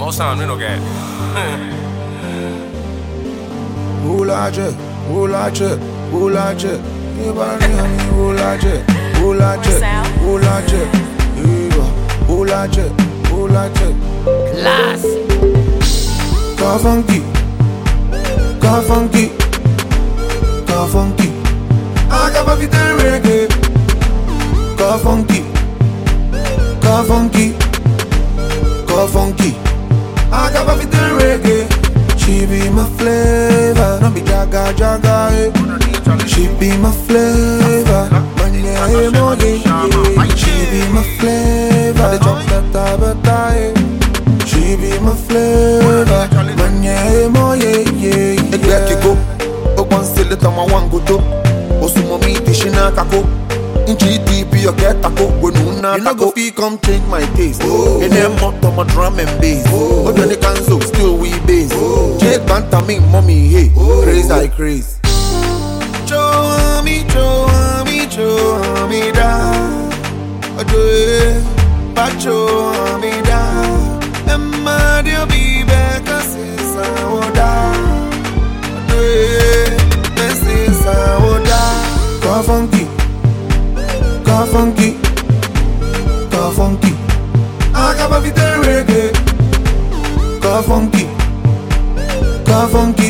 More sound, we don't get. Ulaje, ulaje, ulaje. Ibani ami ulaje, ulaje, ulaje. Iba, ulaje, ulaje. Class. Ka funky, ka funky, ka funky. Acaba vida reggae. Ka funky, ka funky, ka funky. Acaba vida reggae. She be my flavor, no be jaga jaga. Eh. She be my flavor, manya emo yeah. She be my flavor, the jump better better. Eh. She be my flavor, manya emo yeah yeah. ẹgbẹ́ kíkó ọgbọ́n sílẹ̀ tọmọ wọn gòtó òsùnmọ̀ mi ti ṣe náà kakó nchi dp ọ̀kẹ́ tako wẹ̀nu náà tako. you no go fit come change my taste. ẹnẹ mọ tọmọ drum and bass. ọjọ́ ní kanzo still we bass. jẹ́ gbàǹtà mi mọ́ mi hey craze i craze. Show me, show me, show me down. Ọjọ́ ẹ̀ bá show me down. Ẹ má dé bí bẹ́ẹ̀ ká sì sanwó dá. Ọjọ́ ẹ̀ bẹ́ẹ̀ sì sanwó dá. Ka funky, ka funky, ka funky. Acaba vida reggae. Ka funky, ka funky,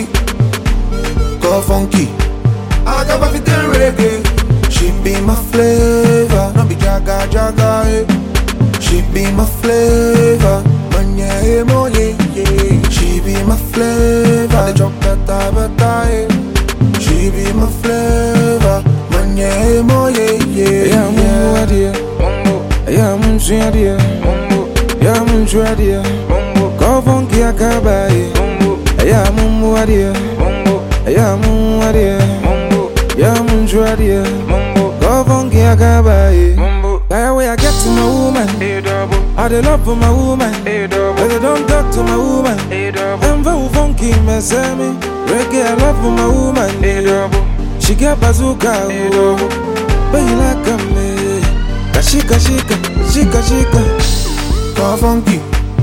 ka funky. Acaba vida reggae. She be my flavor, no be jaga jaga. Eh. She be my flavor, manya emo yeah yeah. She be my flavor, the jump better better. Eh. She be my flavor, manya emo yeah yeah. Yeah, mungu adia Yeah, mungu adia Yeah, mungu adia Kofonki akabaye Yeah, mungu adia Yeah, mungu adia Yeah, mungu adia Kofonki akabaye That way I get to my woman I dey love for my woman But I don't talk to my woman I'm very funky, me say me Reggae, I love for my woman She get bazooka, oh But you like a me Kashika, shika, shika, shika Ka funky,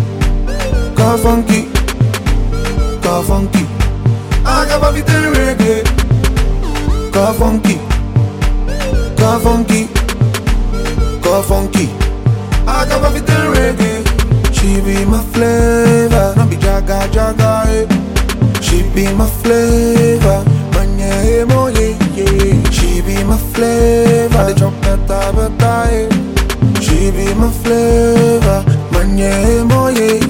ka funky, ka funky. Acaba vida reggae. Ka funky, ka funky, ka funky. Acaba vida reggae. She be my flavor, no be jaga jaga. Eh. She be my flavor, manya emo yeah yeah. She be my flavor, the jump better better. Eh. She be my flavor, manya emo yeah